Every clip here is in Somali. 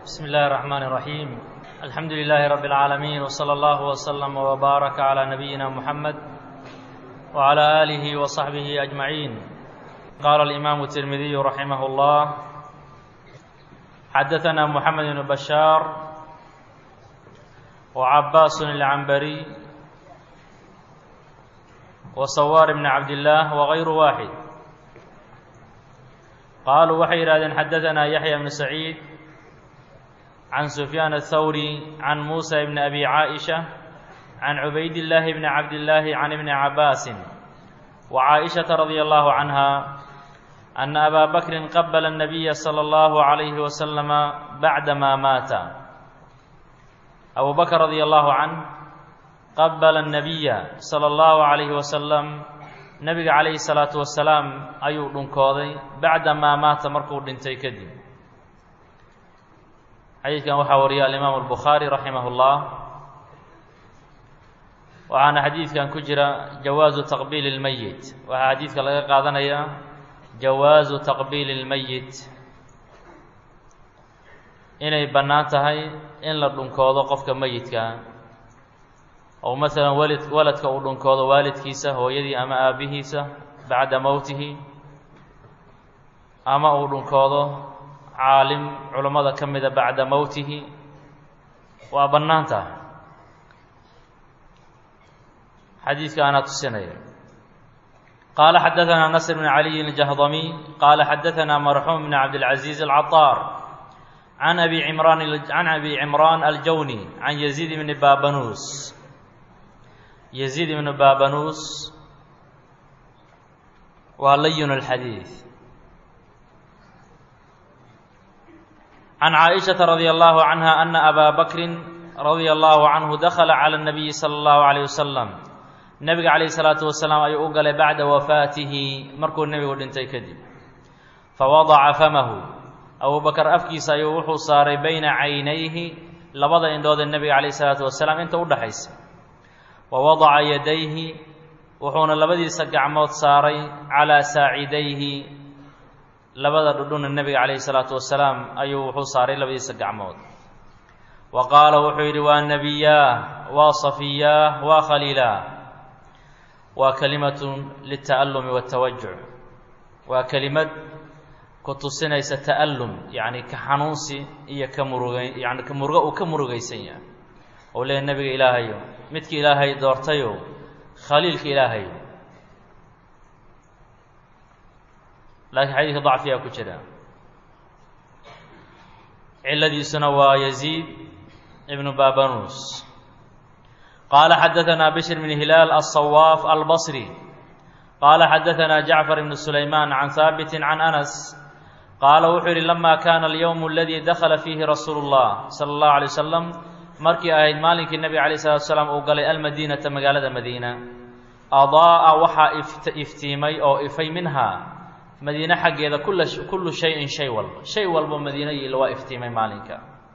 بسم الله الرحمن الرحيم الحمد لله رب العالمين وصلى الله وسلم وبارك على نبينا محمد وعلى آله وصحبه أجمعين قال الإمام الترمذي رحمه الله حدثنا محمد بن بشار وعباس العنبري وصوار بن عبد الله وغير واحد قالوا waxay yidhahdeen xadaثna yaحya بن سacيid عن سفyان الثوري عن موسى بن أبي عائشة عن عبيد الله بن عبد الله عن ابن عباس وعائشة رضي الله عنها أن أبا بكر قبل النبي صلى الله عليه وسلم بعدما مات أبو بكر رضي الله عنه قبل النبي صلى الله عليه وسلم nebiga calayhi salaatu wasalaam ayuu dhunkooday bacda maa maata markuu dhintay kadib xadiidkan waxaa wariya alimaamu albukhaari raximah اllah waxaana xadiidkan ku jira jawaazu taqbiili اlmeyit waxaa xadiidka laga qaadanayaa jawaazu taqbiili اlmeyit inay bannaan tahay in la dhunkoodo qofka meyidka oo masalan walid waladka uu dhunkoodo waalidkiisa hooyadii ama aabbihiisa bacda mowtihi ama uu dhunkoodo caalim culammada ka mida bacda mowtihi waa bannaan tahay xadiidka anaa tusinaya qaala xadaثana nasr bn caliyi الjahdamiy qaala xadaثana marxuum bn cabdالcaزiiz الcaطaar can abi cimraan can abi cimraan aljawni can yaziid bni babanus يزيد بن baabanuus waa layin الxadiiث عن cائiشhaةa رadي الله عنها أنa أbا بكri رadي الله عanه dakla عlى النaبiي slى الlaه عليه وsلم nebiga عalaيه الصلاaةu وaسلاam ayuu u galay bacda wafaatihi markuu nebigu dhintay kadib fawadaca famahu abu bakr afkiisa ayuu wuxuu saaray bayna caynayhi labada indhood ee nebiga عalaيه الصلاaةu وaسلاam inta udhaxaysa wa wadaca yadayhi wuxuuna labadiisa gacmood saaray calaa saacidayhi labada dhudhuna nebiga calayhi salaatu wasalaam ayuu wuxuu saaray labadiisa gacmood wa qaala wuxuu yidhi waa nebiyaah waa safiyaah waa khaliilaah waa kelimatun lita'allumi waatawajuc waa kelimad ku tusinaysa ta'allum yacni ka xanuunsi iyo ka murugay yani murugo uu ka murugaysan yahay ou leeya nebiga ilaahayo midka ilaahay doortayo khaliilka ilaahayo laakiin xadiidka dacfiyaa ku jira ciladiisuna waa yaziid ibnu babanus qaala xadaثana bishr bn hilaal aلصawaaf albصri qaala xadaثana jacfar ibn sulayman can haabiti can anas qaala wuxuu yihi lama kana alyowm aladi dakla fiihi rasuulu اllah salى اllahu alay wasalam markii ahayd maalinkii nebiga calayh salatu salaam uu galay almadiinata magaalada madiina adaa'a waxaa iftiimay oo ifay minhaa madiine xaggeeda kula kullu shayin shay walba shay walbo madiina yiila waa iftiimay maalinka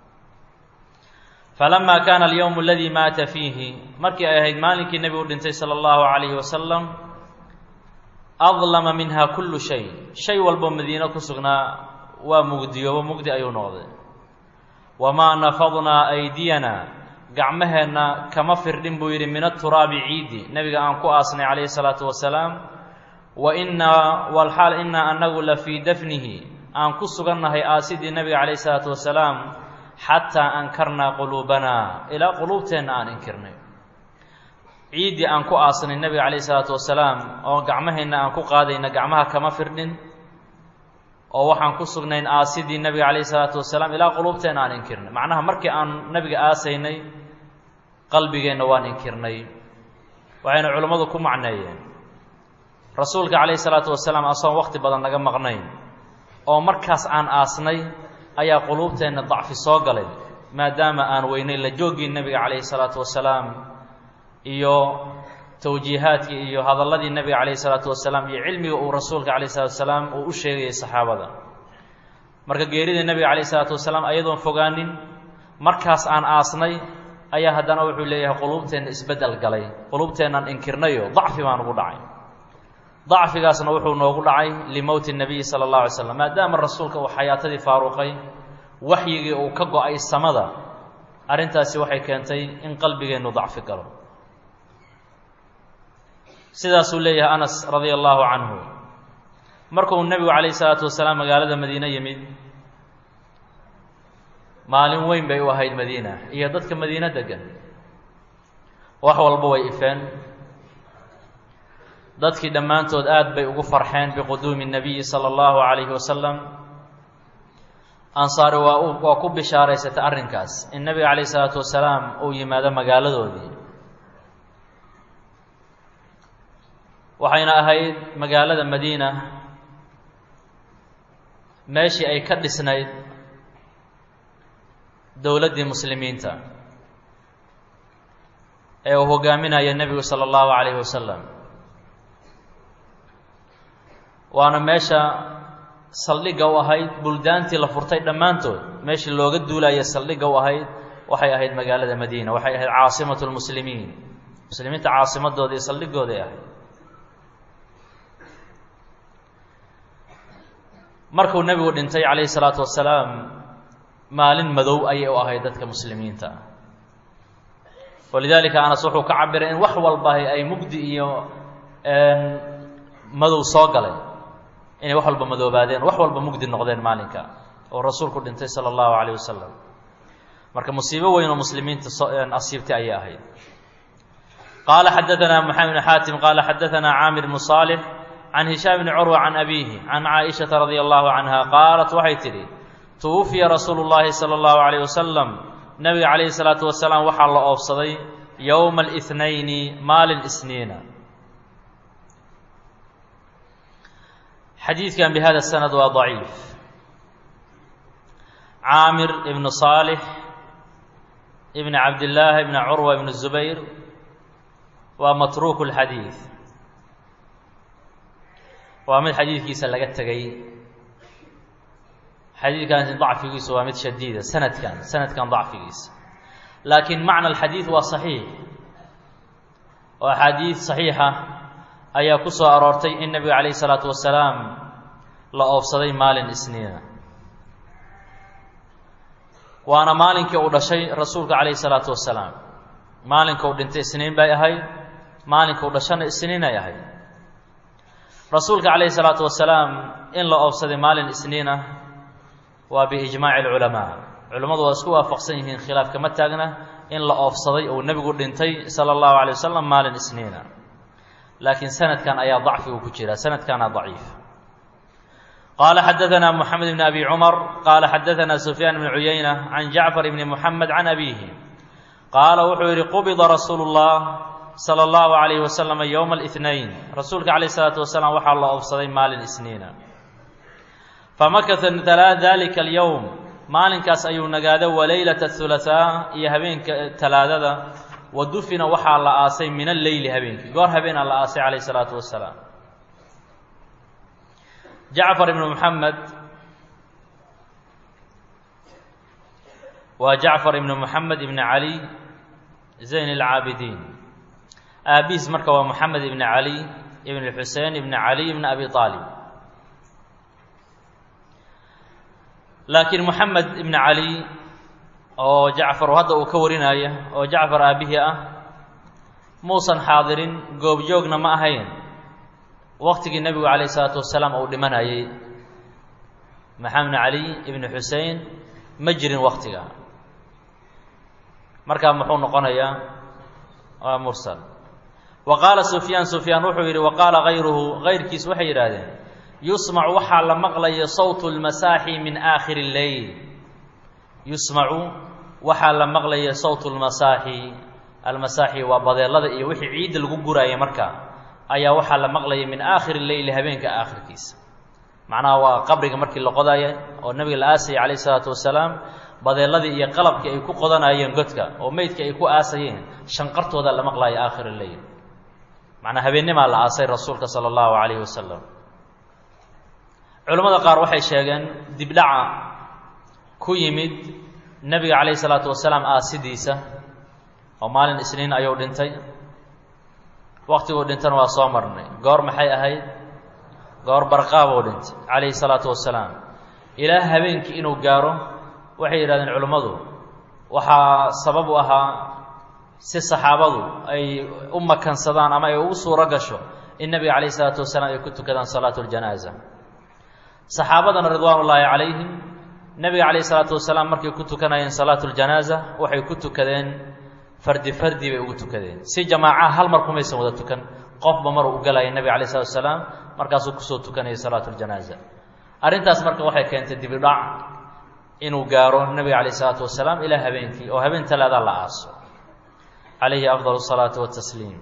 falamaa kaana alyowmu aladii maata fiihi markii ay ahayd maalinkii nebigu dhintay sala allahu calayhi wasalam adlama minha kullu shay shay walbo madiine ku sugnaa waa mugdiyoobo mugdi ayuu noqday wamaa nafadnaa aydiyana gacmaheenna kama firdhin buu yidhi min aturaabi ciidi nebiga aan ku aasnay calayhi salaatu wasalaam wa innaa walxaal innaa annagu la fii dafnihi aan ku sugannahay aasidii nebiga calayhi salaatu wasalaam xataa ankarnaa quluubanaa ilaa quluubteenna aan inkirnay ciiddii aan ku aasnay nebiga calayhi salaatu wasalaam oo gacmaheenna aan ku qaadayna gacmaha kama firdhin oo waxaan ku sugnayn aasidii nebiga calayhi salaatu wasalaam ilaa quluubteenna aan inkirnay macnaha markii aan nebiga aasaynay qalbigeenna waan inkirnay waxayna culimmadu ku macneeyeen rasuulka calayhi salaatu wasalaam asoon waqti badan naga maqnayn oo markaas aan aasnay ayaa quluubteenna dacfi soo galay maadaama aan weynay la jooggii nebiga calayhi salaatu wasalaam iyo towjiihaadkii iyo hadalladii nebiga calayhi salaatu wasalaam iyo cilmiga uu rasuulka calayhi salatu wasalaam uu u sheegayay saxaabada marka geerida nebiga calayhi salaatu wasalaam ayadoon fogaanin markaas aan aasnay ayaa haddana wuxuu leeyahay quluubteenna isbeddel galay quluubteennaan inkirnayo dacfi baan ugu dhacay dacfigaasna wuxuu noogu dhacay limowti nabiyi sala allahu alay slam maadaama rasuulka uu xayaatadii faaruqay waxyigii uu ka go-ay samada arrintaasi waxay keentay in qalbigeennu dacfi galo sidaasuu leeyahay anas radia allaahu canhu markuu nebigu calayhi salaatu wasalaam magaalada madiine yimid maalin weyn bay u ahayd madiina iyo dadka madiine degan wax walba way ifeen dadkii dhammaantood aad bay ugu farxeen biquduumi الnabiyi salى اllahu عalayhi wasalam ansaari waa u waa ku bishaaraysatay arrinkaas in nebiga calayh isalaatu wasalaam uu yimaado magaaladoodii waxayna ahayd magaalada madiina meeshii ay ka dhisnayd dowladdii muslimiinta ee uu hogaaminaya nebigu salى اllahu عalayhi wasalam waana meesha saldhigga u ahayd buldaantii la furtay dhammaantood meeshii looga duulaya saldhigga u ahayd waxay ahayd magaalada madiina waxay ahayd caasimatu lmuslimiin muslimiinta caasimadooda iyo saldhigooday ahayd markuu nebigu dhintay calayhi salaatu wasalaam maalin madow ayay u ahayd dadka muslimiinta walidaalika anas wuxuu ka cabiray in wax walba ay mugdi iyo madow soo galay inay wax walba madoobaadeen wax walba mugdi noqdeen maalinka oo rasuulku dhintay sala allahu calayh wasalam marka musiibo weyn oo muslimiinta asiibtay ayay ahayd qaala xadaanaa maxamed bn xaatim qaala xadaanaa caamir bnu saalix can hishaam bni curwa can abiihi can caaishata radia allahu canha qaalat waxay tidhi tuwufiya rasuulu llaahi sala allahu calayh wasalam nebiga calayhi salaatu wasalaam waxaa la oofsaday yowma alnayni maalin isniina xadiidkan bihada sanad waa daciif caamir ibnu saalix ibni cabdillaahi ibni curwa ibni zubayr waa matruuku lxadiid waa mid xadiidkiisa laga tegay xadiidkaasi dacfigiisu waa mid shadiida sanadkan sanadkan dacfigiisa laakiin macna alxadiid waa saxiix oo axaadiid saxiixa ayaa ku soo aroortay in nebiga calayhi salaatu wasalaam la oofsaday maalin isniina waana maalinkii uu dhashay rasuulka calayhi salaatu wasalaam maalinka uu dhintay isniin bay ahayd maalinka uu dhashana isniin ay ahayd rasuulka calayhi salaatu wasalaam in la oofsaday maalin isniina waa biijmaaci alculamaa culimmadu waa isku waafaqsan yihiin khilaaf kama taagna in la oofsaday uu nebigu dhintay sala allahu calay wasalam maalin isniina laakiin sanadkan ayaa dacfigu ku jira sanadkana daciif qaala xadaanaa moxamed bni abi cumar qaala xadaanaa sufyaan bni cuyayna can jacfar bni muxamed can abiihi qaala wuxuu yidhi qubida rasuulu llah sala allahu calayhi wasalam yowma alihnayn rasuulka calayh isalaatu wasalaam waxaa la oofsaday maalin isniina famakata dalika alyowm maalinkaas ayuu nagaada waleylata ahulahaa iyo habeenka talaadada wa dufina waxaa la aasay min alleyli habeenkii goor habeenaa la aasay calayh isalaatu wasalaam jacfar ibnu moxamed waa jacfar ibnu moxamed ibni cali zayn alcaabidiin aabihiis marka waa moxamed ibni cali ibn xusein ibni cali ibni abi aalib laakiin moxamed ibni cali oo jacfar hadda uu ka warinaya oo jacfar aabihii ah muusan xaadirin goobjoogna ma ahayn waqtigii nebigu calayh isalaatu wasalaam uu dhimanayay maxamed cali ibni xusein ma jirin waktiga markaa muxuu noqonayaa waa mursal wa qaala sufyaan sufyaan wuxuu yidhi wa qaala hayruhu hayrkiis waxay yidhaahdeen yusmacu waxaa la maqlaya sawtu lmasaaxi min aakhiri lleyl yusmacu waxaa la maqlaya sawtu lmasaaxi almasaaxi waa badeelada iyo wixii ciidda lagu guraaya markaa ayaa waxaa la maqlaya min aakhiri leyli habeenka aakhirkiisa macnaha waa qabriga markii la qodaya oo nebiga la aasayay calayh isalaatu wasalaam badeeladii iyo qalabkii ay ku qodanayeen godka oo meydkii ay ku aasayeen shanqartooda la maqlaya aakhir leyl macnaa habeennimaa la aasay rasuulka sala allahu calayhi wasalam culimmada qaar waxay sheegeen dibdhaca ku yimid nebiga calayhi salaatu wasalaam aasidiisa oo maalin isniin ayuu dhintay waktiguu dhintana waa soo marnay goor maxay ahayd goor barqaabuu dhintay calayhi salaatu wasalaam ilaa habeenkii inuu gaaro waxay yidhahdeen culimmadu waxaa sabab u ahaa si saxaabadu ay u makansadaan ama ay ugu suuro gasho in nebiga calayh isalaatu wasalaam ay ku tukadaan salaatu ljanaaza saxaabadana ridwaan ullaahi calayhim nebiga calayh isalaatu wasalaam markay ku tukanayeen salaatu ljanaaza waxay ku tukadeen fardi fardi bay ugu tukadeen si jamaaca hal mar kumaysan wada tukan qofba maruu u galaya nebiga alay slatu wasalaam markaasuu kusoo tukanayay salaatu ljanaaza arrintaas marka waxay keentay dibidhac inuu gaaro nebiga calayh isalaatu wasalaam ilaa habeenkii oo habeen talaadaa la aaso calayhi afdal الsalaatu watasliim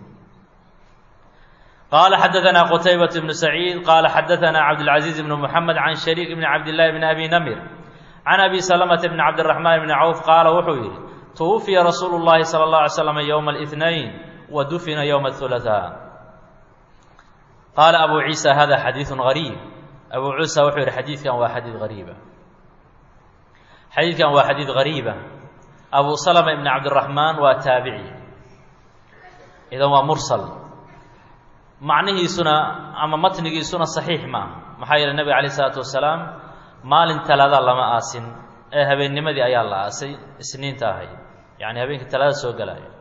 qala xadaثna qtaybaة bnu saciid qala xadaثna cabdاlcaزiiz bn mxamed can shariik bni cabdillahi bni abi namir can abi salamata bni cabdiraxmaan bni cawf qaala wuxuu yidhi twufiya rasuulu اllahi salى اlه alay slam ywma اlاثnayn wa dufina ywma الثulaثاء qaala abu ciisa hada xadiiثu غariib abu ciisa wuxuu yihi xadiidkan waa xadiid hariiba xadiidkan waa xadiid hariiba abu salma ibn cabdiraxmaan waa taabici idan waa mursal macnihiisuna ama matnigiisuna saxiix maaha maxaa yeele nebiga calayh isalaatu wasalaam maalin talaada lama aasin ee habeennimadii ayaa la aasay isniinta ahayd yacni habeenkii talaada soo gelayo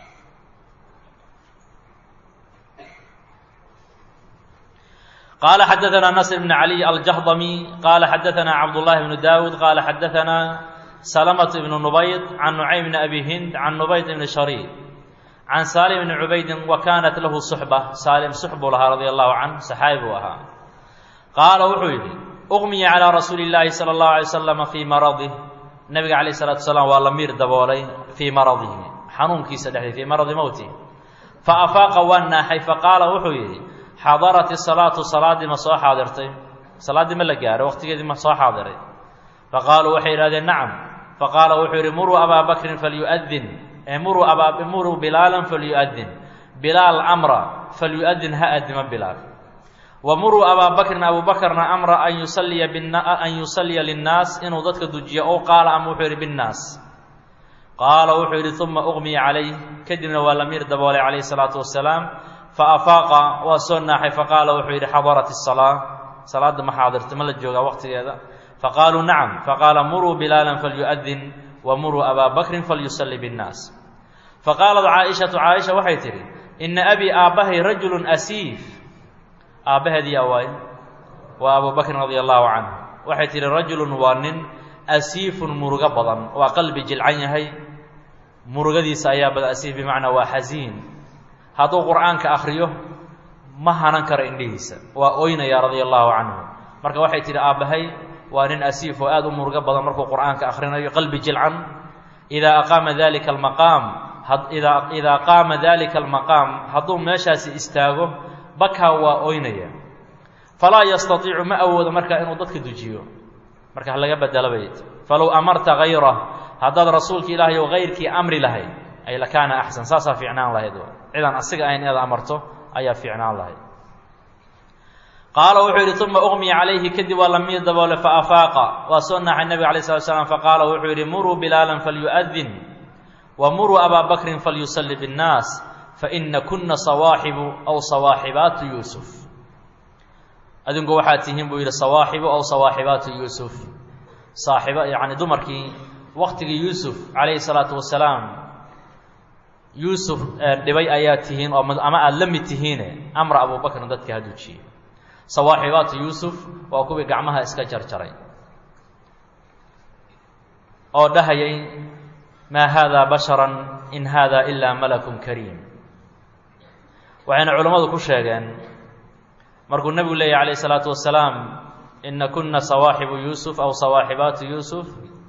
qaala xadaثna nasr bn caliy aljahdami qaala xadaثna cabdullahi bnu dawud qaala xadaثna salmt bn nubayd can nucaym bn abi hind can nubayd bni shariik can saalim bni cubaydin wa kaanat lahu suxba saalim sux buu lahaa radia allahu canh saxaabi buu ahaa qaala wuxuu yidhi uqmiya calaa rasuuli illaahi sala allahu alay wasalama fii maradih nabiga calayh salatu wasalaam waa la miir daboolay fii maradihi xanuunkiisa dhexdii fii maradi mowti fa afaaqa waa naaxay faqaala wuxuu yidhi xadarat isalaatu salaaddii ma soo xaadirtay salaaddii ma la gaaray waqtigeedii ma soo xaadiray faqaaluu waxay yidhahdeen nacam faqaala wuxuu yidhi muruu abaa bakrin falyu'adin muruu abaa muruu bilaalan falyu'adin bilaal amra falyu'adin ha adima bilaal wa muruu abaa bakrin abu bakrna amra an yusalliya an yusalliya linnaas inuu dadka dujiyo ow qaala ama wuxuu yidhi binnaas qaala wuxuu yidhi uma uqmiya calayh kadibna waa la miir daboolay calayhi salaatu wasalaam fa afaaqa waa soo naaxay faqaala wuxuu yidhi xadarat isalaa salaadda ma xaadirta ma la joogaa waqtigeeda faqaaluu nacam faqaala muruu bilaalan falyu'adin wa muruu abaa bakrin falyusalli binnaas faqaalat caaishatu caaisha waxay tidhi ina abii aabbahay rajulun asiif aabbaheedii awaay waa abu bakrin radia allahu canhu waxay tidhi rajulun waa nin asiifun murugo badan waa qalbi jilcan yahay murugadiisa ayaa bada asiif bimacnaa waa xasiin hadduu qur'aanka akhriyo ma hanan karo indhihiisa waa oynaya radia allahu canhu marka waxay tidhi aabbahay waa nin asiif oo aada u murugo badan markuu qur'aanka akhrinayo qalbi jilcan idaa aqaama dalika almaqaam idaa idaa qaama dalika almaqaam hadduu meeshaasi istaago bakaa waa oynaya falaa yastatiicu ma awoodo marka inuu dadka dujiyo marka ha laga bedelo bayd falow amarta hayrah haddaad rasuulka ilaahay oo hayrkii amri lahayd ay lakaana axsan saasaa fiicnaan lahayd cidaan asiga ahayn inaad amarto ayaa fiicnaan lahayd qaala wuxuu yidhi uma uqmiya calayhi kadib waa la miir daboole faafaaqa waa soo naaxay nebiga alay slat slam faqaala wuxuu yidhi muruu bilaalan falyu'adin wa muruu abaa bakrin falyusalli binnaas faina kuna sawaaxibu aw sawaaxibaatu yuusuf adinku waxaad tihiin buu yidhi sawaaxibu aw sawaaxibaatu yuusuf saaxibo yacni dumarkii waqtigii yuusuf calayhi salaatu wasalaam yuusuf dhibay ayaa tihiin oo ama aada la mid tihiine amra abubakrin dadka ha dujiye sawaaxibaatu yuusuf waa kuwii gacmaha iska jarjaray oo dhahayay maa haadaa basharan in haadaa ilaa malakun kariim waxayna culammadu ku sheegeen markuu nebigu leeyahy calayh isalaatu wasalaam ina kuna sawaaxibu yuusuf aw sawaaxibaatu yuusuf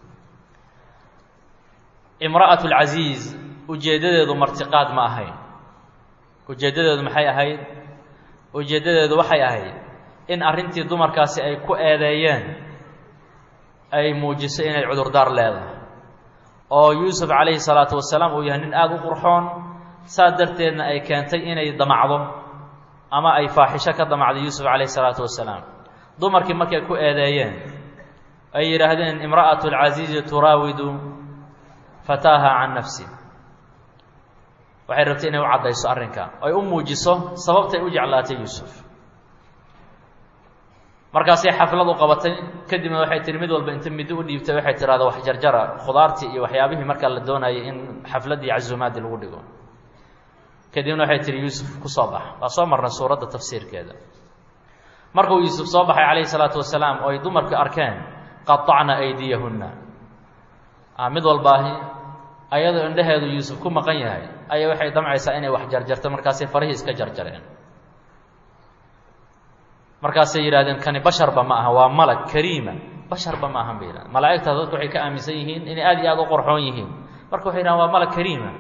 imra'atu lcasiiz ujeeddadeedu martiqaad ma ahayn ujeeddadeedu maxay ahayd ujeeddadeedu waxay ahayd in arrintii dumarkaasi ay ku eedeeyeen ay muujiso inay cudurdaar leedahay oo yuusuf calayhi salaatu wasalaam uu yahay nin aada u qurxoon saas darteedna ay keentay inay damacdo ama ay faaxisho ka damacdo yuusuf calayhi salaatu wasalaam dumarkii markay ku eedeeyeen ay yidhaahdeen imra'atu alcasiizi turaawidu fataaha can nafsi waxay rabtay inay u caddayso arrinka ay u muujiso sababtay u jeclaatay yuusuf markaasay xaflad u qabatay kadibna waxay tihi mid walba inta middo u dhiibtay waxay tidhahda wax jarjara khudaartii iyo waxyaabihii markaa la doonayay in xafladdii casuumaadii lagu dhigo kadibna waxay tihi yuusuf ku soo bax waa soo marnay suuradda tafsiirkeeda markuu yuusuf soo baxay calayhi salaatu wasalaam oo ay dumarku arkeen qaطacna aydiyahunna mid walbaahi ayadoo indhaheedu yuusuf ku maqan yahay ayay waxay damcaysaa inay wax jarjarto markaasay farihii iska jarjareen markaasay yidhahdeen kani basharba ma aha waa malag kariima basharba ma ahan bay yidhahdeen malaa'igtaas dadku waxay ka aaminsan yihiin inay aad iyo aad u qorxoon yihiin marka waxay yidhahdeen waa malag kariima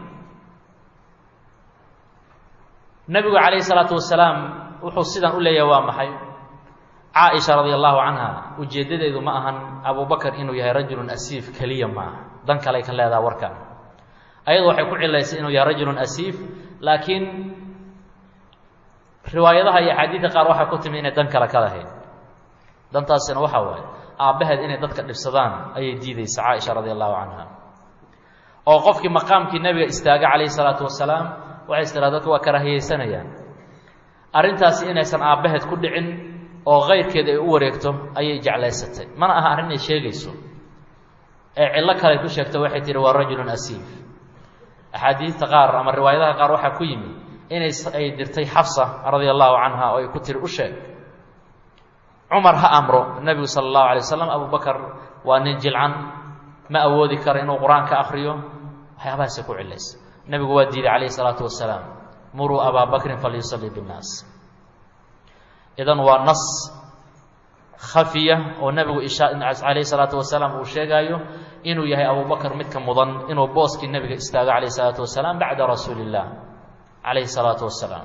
nebigu calayhi salaatu wasalaam wuxuu sidan u leeyahay waa maxay caaisha radia allahu canha ujeeddadeedu ma ahan abubakar inuu yahay rajulun asiif keliya ma aha dan kaley ka leedaha warkan ayadu waxay ku cilaysay inuu yahay rajulun asiif laakiin riwaayadaha iyo axaadiidka qaar waxay ku timi inay dan kale ka lahayd dantaasina waxaa waaye aabbaheed inay dadka dhibsadaan ayay diidaysa caaisha radia allahu canha oo qofkii maqaamkii nebiga istaaga calayhi salaatu wasalaam waxay is tiraa dadku waa karaahiyeysanayaan arrintaasi inaysan aabbaheed ku dhicin oo kayrkeed ay u wareegto ayay jeclaysatay mana aha arrin ay sheegayso ee cillo kale ku sheegto waxay tihi waa rajulun asiif axaadiidta qaar ama riwaayadaha qaar waxaa ku yimi inay ay dirtay xafsa radia allahu canha oo ay ku tiri u sheeg cumar ha amro nebigu sala allahu alay wasalam abubakar waa nin jilcan ma awoodi karo inuu qur-aanka akriyo waxyaabahaasay ku cilaysa nebigu waa diiday calayhi salaatu wasalaam muruu abaa bakrin falyusallii binnaas idan waa nas khafiya oo nebigu ishaa calayhi salaatu wasalaam uu sheegaayo inuu yahay abubakar midka mudan inuu booskii nebiga istaago calayhi salaatu wasalaam bacda rasuuli illah calayhi salaatu wasalaam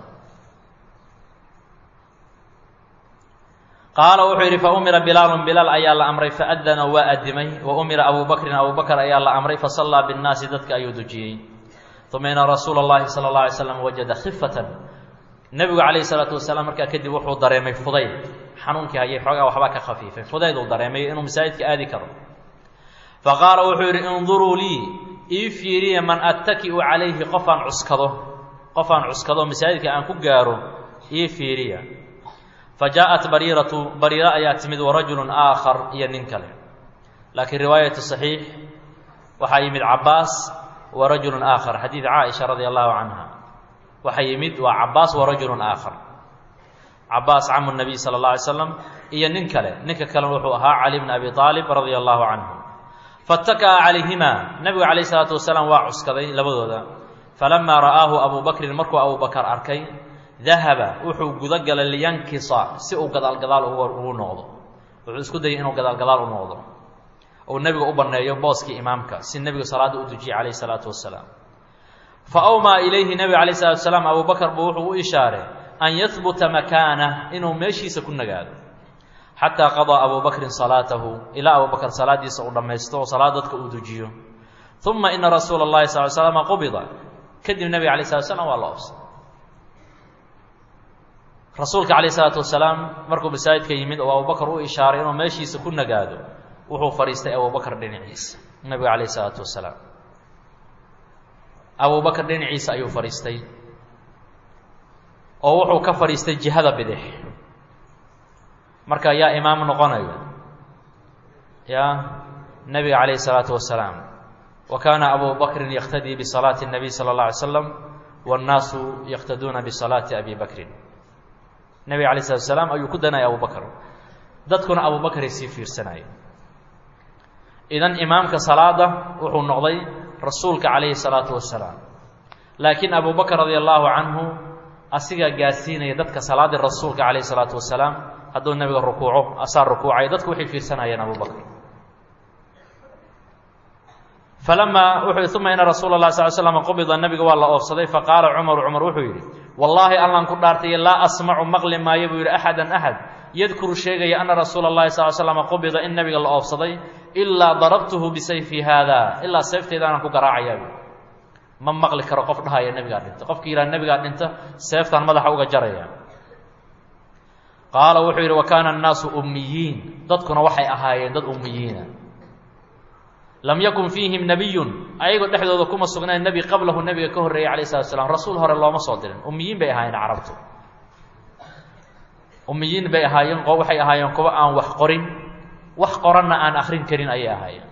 qaala wuxuu yidhi fa umira bilaalun bilaal ayaa la amray faadana waa adimay wa umira abu bakrin abu bakr ayaa la amray fasallaa binnaasi dadka ayuu dujiyey uma ina rasuula اllahi salى اlه alay slam wajada khifatan nebigu calayhi salaatu wasalaam markaa kadib wuxuu dareemay fudayd xanuunkii hayay xoogaa waxbaa ka khafiifay fudayd uu dareemay inuu masaajidka aadi karo faqaala wuxuu yidhi induruu lii ii fiiriya man attaki'u calayhi qofaan cuskado qofaan cuskado masaajidka aan ku gaaro ii fiiriya fa jaaءat bariiratu bariiro ayaa timid warajulun aakhar iyo nin kale laakiin riwaayatu صaxiix waxaa yimid cabaas wa rajulun aakhar xadiid caaisha radia allahu canha waxaa yimid waa cabaas wa rajulun aakhar cabaas camu nabiy sala اllah alay slam iyo nin kale ninka kalena wuxuu ahaa cali bn abi aalib radia allahu canhu faاtaka'a calayhima nebigu calayh isalaatu wasalaam waa cuskaday labadooda falamaa ra'aahu abu bakrin markuu abu bakar arkay dahaba wuxuu guda galay liyankisa si uu gadaalgadaal ugu noqdo wuxuu isku dayay inuu gadaalgadaal u noqdo ou nebiga u banneeyo booskii imaamka si nebigu salaadda u dujiyey calayh isalaatu wasalaam fa awmaa ilayhi nebiga calayh salatu wasalaam abu bakar buu wuxuu u ishaaray an yahbuta makaanah inuu meeshiisa ku nagaado xataa qadaa abu bakrin salaatahu ilaa abu bakar salaaddiisa uu dhammaysto oo salaad dadka uu dujiyo uma ina rasuula اllahi sal l slama qubida kadib nebiga alay slat slam waa la oobsay rasuulka calayh isalaatu wasalaam markuu masaajidka yimid oo abubakar u ishaaray inuu meeshiisa ku nagaado wuxuu fadhiistay abubakar dhinaciisa nebiga calayh isalaatu wasalaam abubakar dhinaciisa ayuu fadhiistay oo wuxuu ka fadhiistay jihada bidix marka yaa imaam noqonaya ya nebiga calayh isalaatu wasalaam wa kaana abu bakrin yaktadii bisalaati الnabiy salى اlه alay slam wاnnaasu yaktaduuna bisalaati abi bakrin nebiga alay slatu salaam ayuu ku danaya abu bakr dadkuna abu bakray sii fiirsanaya idan imaamka salaada wuxuu noqday rasuulka calayhi الsalaatu wasalaam laakiin abu bakr radia allahu canhu asigaa gaarsiinaya dadka salaaddii rasuulka calayh الsalaatu wasalaam hadduu nebiga rukuuco asaa rukuucay dadku waxay fiirsanayeen abu bakr falamaa wuxuu uma ina rasuula اlah sal slam qubida nebiga waa la oofsaday faqaala cumaru cumar wuxuu yidhi wallaahi allaan ku dhaartay laa asmacu maqli maayo buu yidhi axadan axad yadkuru sheegaya ana rasuula اllahi sal slama qubida in nebiga la oofsaday ilaa darabtuhu bisayfi haada ilaa seefteedaanan ku garaacayaa ma maqli karo qof dhahaya nebigaa dhinta qofki yidhaha nebigaa dhinta seeftaan madaxa uga jaraya qaala wuxuu yidhi wa kaana annaasu ummiyiin dadkuna waxay ahaayeen dad ummiyiina lam yakun fiihim nebiyun ayagoo dhexdooda kuma sugnayn nebi qablahu nebiga ka horreeyey calayh salatu slam rasuul hore looma soo dirin ummiyiin bay ahaayeen carabtu ummiyiin bay ahaayeen waxay ahaayeen kuwa aan wax qorin wax qoranna aan akrin karin ayay ahaayeen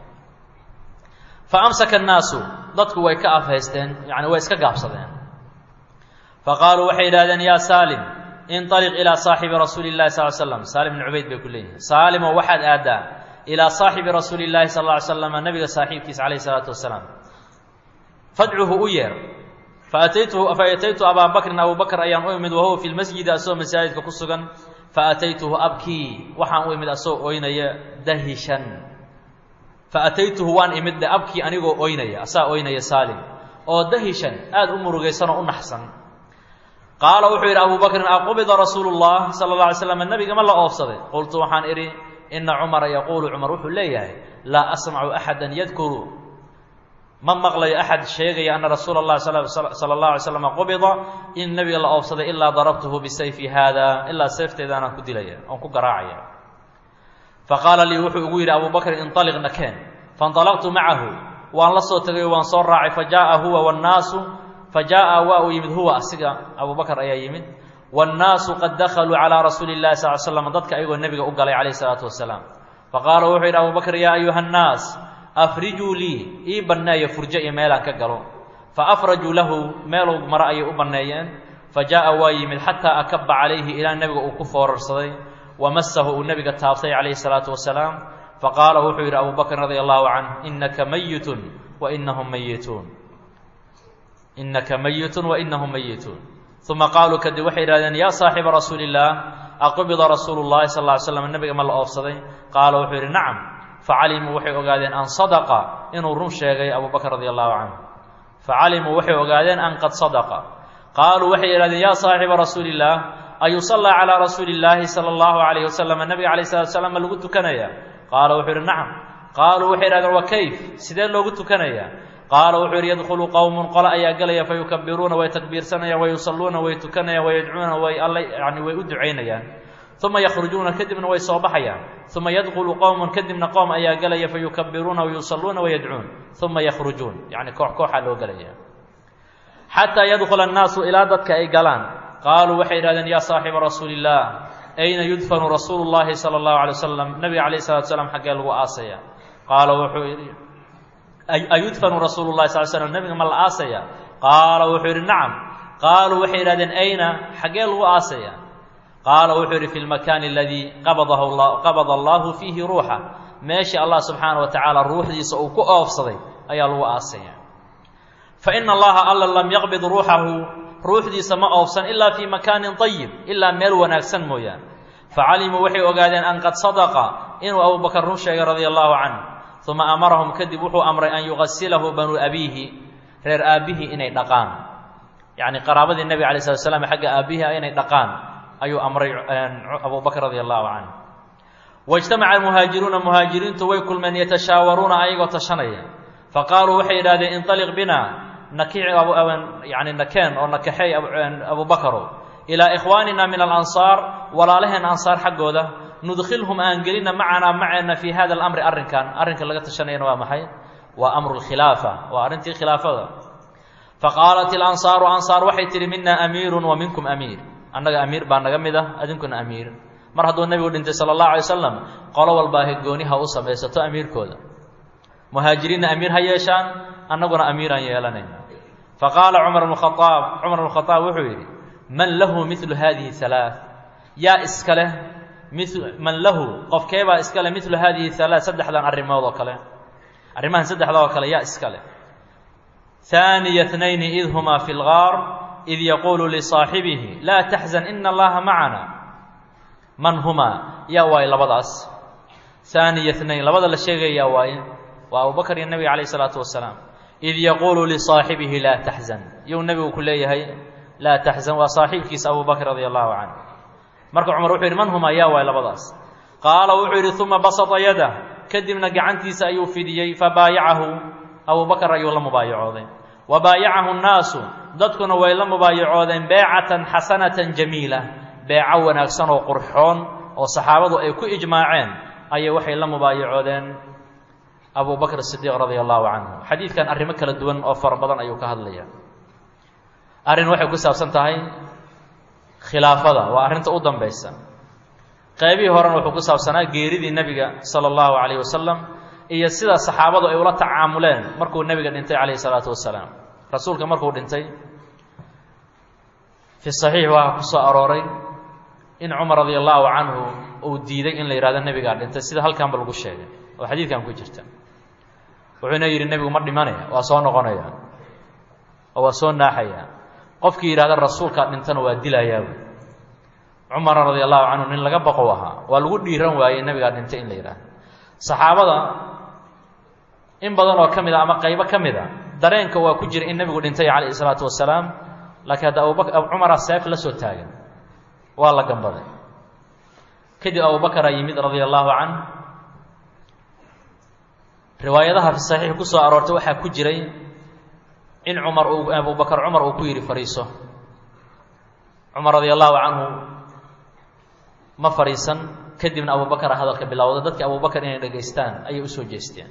fa amsaka annaasu dadku way ka afhaysteen yani way iska gaabsadeen fa qaaluu waxay yidhahdeen yaa saalim inطaliq ilaa saaxibi rasuuli llahi sal l slam saalim bn cubayd bay ku leeyihin saalimo waxaad aaddaa ilaa saaxibi rasuuli llahi sal ll ly slam nabiga saaxiibkiisa calayh isalaatu wasalaam fadcuhu u yeer faataytuhu faataytu abaa bakrin abu bakr ayaan u imid wahuwa fi lmasjidi asagoo masaajidka ku sugan faataytuhu abkii waxaan u imid asagoo oynaya dahishan faataytuhu waan imid de abkii anigoo oynaya asaa oynaya saalim oo dahishan aada u murugaysan oo u naxsan qaala wuxuu yidhi abu bakrin aqubida rasuulu llah sala اla alay slam nabiga ma la oofsaday qultu waxaan idhi ina cumara yaquulu cumar wuxuu leeyahay laa asmacu axada yadkuru ma maqlayo axad sheegaya ana rasuula اllahi sala اllahu alay slam qubida in nebiga la oofsaday ilaa darabtuhu bisayfi haada ilaa seefteedaanaan ku dilaya oon ku garaacaya faqaala lii wuxuu igu yidhi abu bakrin inطaliq nakeen faاnطalaqtu macahu waan la soo tegay waan soo raacay fajaءa huwa wاnnaasu fajaءa waa uu yimid huwa asiga abu bakr ayaa yimid wاnnaasu qad dakaluu calىa rasuuli اllahi sal slam dadka ayagoo nebiga u galay calayh الsalaatu wasalaam faqaala wuxuu yidhi abu bakr yaa ayuha الnaas afrijuu lii ii banneeya furjo iyo meelaan ka galo faafrajuu lahu meeluu maro ayay u banneeyeen fajaءa waa yimid xataa akaba calayhi ilaa nebiga uu ku foorarsaday wamasahu uu nebiga taabtay calayhi الsalaatu wasalaam faqaala wuxuu yidhi abu bakrin radi allahu canh inaka mayitun wainahum mayituun inaka mayitun wainahum mayituun uma qaaluu kadib waxay yidhahdeen yaa saaxiba rasuuli اllaah aqubida rasuulu llahi sal ly slam nebiga ma la oofsaday qaala wuxuu yidhi nacam facalimuu waxay ogaadeen an sadaqa inuu run sheegay abu bakr radi allahu canhu facalimuu waxay ogaadeen an qad sadaqa qaaluu waxay yidhahdeen yaa saaxiba rasuuli اllaah ayusallaa calىa rasuuli اllaahi salى اllahu alayh wasalam nabiga alayh salatu slam ma lagu tukanaya qaala wuxuu yidhi nacam qaaluu waxay yidhahdeen wa kayf sidee loogu tukanaya qaala wuxuu yidhi yadkhulu qowmun qole ayaa gelaya fayukabiruuna way takbiirsanayaan wayusalluuna way tukanayaan wayadcuuna way alla yani way u ducaynayaan uma yakhrujuuna kadibna way soo baxayaan uma yadkhulu qowmun kadibna qowm ayaa gelaya fayukabiruuna wayusalluuna wayadcuun uma yakhrujuun yani koox kooxaa loo gelaya xataa yadkhula annaasu ilaa dadka ay galaan qaaluu waxay yidhahdeen yaa saaxiba rasuuli illah ayna yudfanu rasuulu llahi sala allahu alay wasalam nabiga calayh salatu slam xaggee lagu aasaya qaala wuxuu yidhi ayudfanu rasuulu llahi sal slam nebiga ma la aasaya qaala wuxuu yidhi nacam qaaluu waxay yidhahdeen ayna xaggee lagu aasaya qaala wuxuu yidhi fi lmakaani aladii qabadahu la qabada allahu fiihi ruuxa meeshii allah subxaana wa tacaala ruuxdiisa uu ku oofsaday ayaa lagu aasaya fa ina allaha alla lam yaqbid ruuxahu ruuxdiisa ma oofsan ilaa fii makaanin ayib ilaa meel wanaagsan mooyaan facalimuu waxay ogaadeen an qad sadaqa inuu abubakar run sheegay radia allahu canh uma amarahum kadib wuxuu amray an yugasilahu banuu abiihi reer aabbihii inay dhaqaan yacni qaraabadii nebiga alay slat slam xagga aabbihi inay dhaqaan ayuu amray abubakr radia allahu canh waijtamaca almuhaajiruuna muhaajiriintu way kulmeen yatashaawaruuna ayagoo tashanaya faqaaluu waxay yidhahdeen inطaliq bina nakic yani nakeen oo nakaxeey abubakarow ilaa ikhwaanina min alansaar walaalaheen ansaar xaggooda nudkhilhum aan gelina macanaa maceena fii hada alamri arrinkan arrinka laga tashanayana waa maxay waa amru lkhilaafa waa arrintii khilaafada faqaalat ilansaaru ansaar waxay tihi mina amiirun wa minkum amiir annaga amiir baa naga mid ah adinkuna amiir mar hadduu nebigu dhintay sala allahu alay wasalam qolo walbaa gooniha u samaysato amiirkooda muhaajiriinna amiir ha yeeshaan annaguna amiiraan yeelanayna faqaala cumar bnu khaaab cumar bnu khaaab wuxuu yidhi man lahu milu hadihi halaa yaa iska leh mi man lahu qofkeebaa iska leh milu hadihi halaa saddexdan arrimood oo kale arrimahan saddexda oo kale yaa iska leh haaniya tnayni id humaa fi lgaar id yaquulu lisaaxibihi laa taxzan ina allaha macana man humaa yaa waaye labadaas haaniya tnayn labada la sheegaya yaa waaye waa abubakr iyo nebiga calayh isalaatu wasalaam id yaquulu lisaaxibihi laa taxzan iyuu nebigu ku leeyahay laa taxzan waa saaxiibkiisa abu bakr radia allahu canhu marka cumar wuxuu yidhi man humaa yaa waay labadaas qaala wuxuu yidhi uma basata yadah kadibna gacantiisa ayuu fidiyey fabaayacahu abu bakr ayuu la mubaayacooday wa baayacahu nnaasu dadkuna way la mubaayacoodeen beecatan xasanatan jamiila beeco wanaagsan oo qurxoon oo saxaabadu ay ku ijmaaceen ayay waxay la mubaayacoodeen abu bakr sidiiq radia allahu canhu xadiidkan arrimo kala duwan oo fara badan ayuu ka hadlaya arrin waxay ku saabsan tahay khilaafada waa arrinta u dambaysa qaybihii horena wuxuu ku saabsanaa geeridii nebiga sala allahu calayh wasalam iyo sida saxaabadu ay ula tacaamuleen markuu nebiga dhintay calayhi salaatu wasalaam rasuulka markuu dhintay fi saxiix waxaa ku soo arooray in cumar radia allahu canhu uu diiday in la yidhahdo nebigaa dhintay sida halkanba lagu sheegay oo xadiidkan ku jirta wuxuuna yidhi nebigu ma dhimanaya waa soo noqonaya oo waa soo naaxaya qofkii yidhahda rasuulkaa dhintana waa dilayaa cumar radia allahu canhu nin laga baqow ahaa waa lagu dhiiran waayey nebigaa dhintay in la yidhaahdo saxaabada in badan oo ka mid a ama qaybo ka mid a dareenka waa ku jira in nebigu dhintay calayhi salaatu wasalaam laakiin hadda abubak cumara seef la soo taagan waa la gambaday kadib abubakaraa yimid radia allahu canh riwaayadaha fi saxiix ku soo aroortay waxaa ku jiray in cumar uu abubakar cumar uu ku yidhi fadhiiso cumar radia allahu canhu ma fadhiisan kadibna abubakara hadalka bilowda dadkii abubakar inay dhegaystaan ayay usoo jeesteen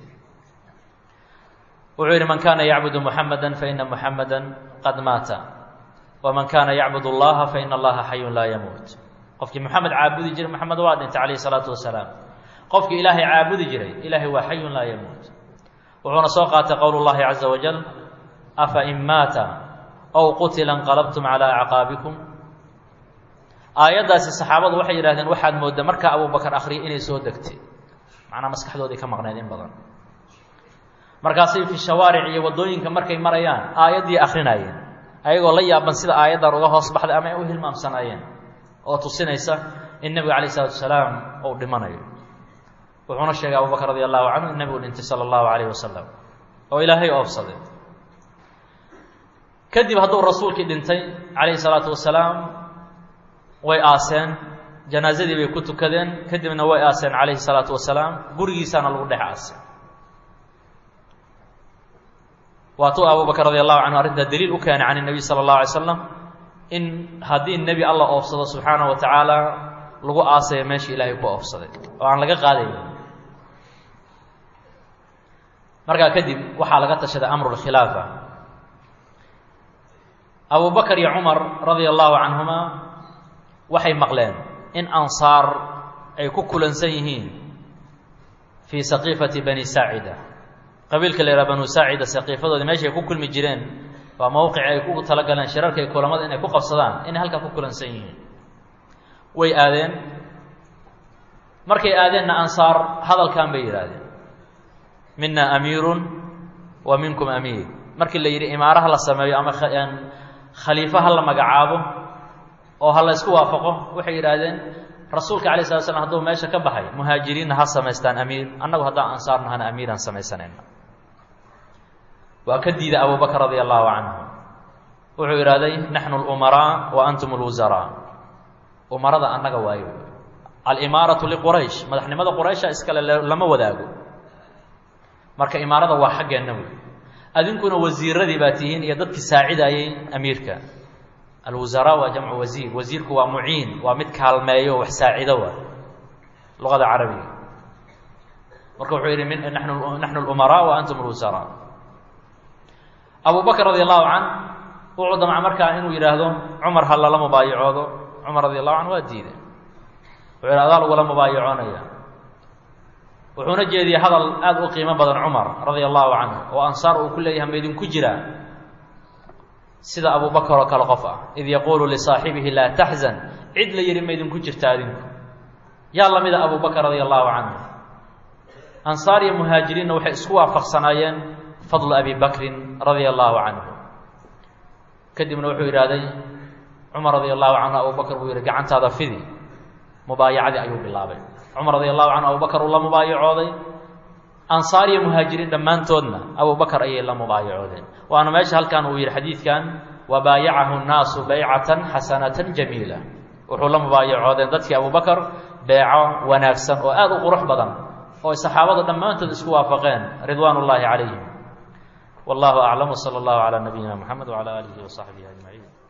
wuxuu yidhi man kaana yacbudu muxamada faina muxamada qad maata waman kaana yacbud allaha faina allaha xayun laa yamuut qofkii moxamed caabudi jiray moxamed waa dhintay calayhi salaatu wasalaam qofkii ilaahay caabudi jiray ilaahay waa xayun laa yamuut wuxuuna soo qaatay qowl llahi caza wajal afa in maata ow qutila inqalabtum calaa acqaabikum aayaddaasi saxaabadu waxay yidhahdeen waxaad mooddaa markaa abubakar akhriyay inay soo degtay macnaa maskaxdoodii ka maqneed in badan markaasay fi shawaaric iyo waddooyinka markay marayaan aayaddii akhrinaayeen ayagoo la yaaban sida aayaddan uga hoos baxday ama ay u hilmaamsanaayeen oo tusinaysa in nebiga calayh isalatu wasalaam uu dhimanayo wuxuuna sheegay abubakar radi allahu canhu in nebigu dhintay sala allahu calayh wasalam oo ilaahay oobsaday kadib hadduu rasuulkii dhintay calayhi salaatu wasalaam way aaseen janaasadii bay ku tukadeen kadibna way aaseen calayhi salaatu wasalaam gurigiisaana lagu dhex aasay waatuu abubakr radi allahu canhu arrintaa daliil u keenay can الnabiy salى اllahu alay slam in haddii nebi alla oofsado subxaanaه wa tacaala lagu aasayo meeshii ilaahay ku oofsaday oo aan laga qaadayn markaa kadib waxaa laga tashaday amru اlkhilaafa abu bakr iyo cumar radia allahu canhuma waxay maqleen in ansaar ay ku kulansan yihiin fii saqiifati bani saacida qabiilka la yidhaha banu saacida saqiifadoodii meeshay ku kulmi jireen waa mowqici ay ku talagaleen shirarka iyo kulamada inay ku qabsadaan inay halkaa ku kulansan yihiin way aadeen markay aadeenna ansaar hadalkan bay yidhaahdeen mina amiirun wa minkum amiir markii la yidhi imaaraha la sameeyo ama khaliifo ha la magacaabo oo ha la ysku waafaqo waxay yidhaahdeen rasuulka alay slat slam hadduu meesha ka baxay muhaajiriinna ha samaystaan amiir annagu haddaan ansaar nahana amiiraan samaysanayna waa ka diiday abu bakr radia allahu canhu wuxuu idhahday naxnu lumaraa wa antum lwusaraa umarada annaga waayo alimaaratu liquraysh madaxnimada quraysha iskale lama wadaago marka imaarada waa xaggeenna wey adinkuna wasiiradii baa tihiin iyo dadkii saacidaayey amiirka alwusaraa waa jamcu wasiir wasiirku waa muciin waa mid kaalmeeyo wax saacido wa luqada carabiga marka wuxuu yidhi min nanu naxnu lumaraa wa antum lwusaraa abu bakr radi allahu can wuxuu damca markaa inuu yidhaahdo cumar ha lala mubaayacoodo cumar radi allahu can waa diiday wuxuu yidhi adaa lagula mubaayacoonaya wuxuuna jeediyey hadal aada u qiimo badan cumar radia allahu canhu oo ansaar uu ku leeyahay ma idinku jiraa sida abu bakr oo kale qof ah id yaquulu lisaaxibihi laa taxzan cid la yidhi ma idinku jirta adinku yaa lamida abu bakr radia allahu canhu ansaar iyo muhaajiriinna waxay isku waafaqsanaayeen fadlu abi bakrin radia allahu canhu kadibna wuxuu yidhaahday cumar radia allahu canhu abu bakr buu yidhi gacantaada fidi mubaayacadii ayuu bilaabay cumar radia allahu canhu abu bakr uu la mubaayacooday ansaar iyo muhaajiriin dhammaantoodna abu bakr ayay la mubaayacoodeen waana meesha halkan uu yidhi xadiidkan wabaayacahu nnaasu baycatan xasanatan jamiila wuxuu la mubaayacoodeen dadkii abu bakr beeco wanaagsan oo aada u qurux badan oo ay saxaabadu dhammaantood isku waafaqeen ridwaan ullaahi calayhim wallahu aclam wsala allahu calaa nabiyina moxamed wcala aalihi wasaxbihi ajmaciin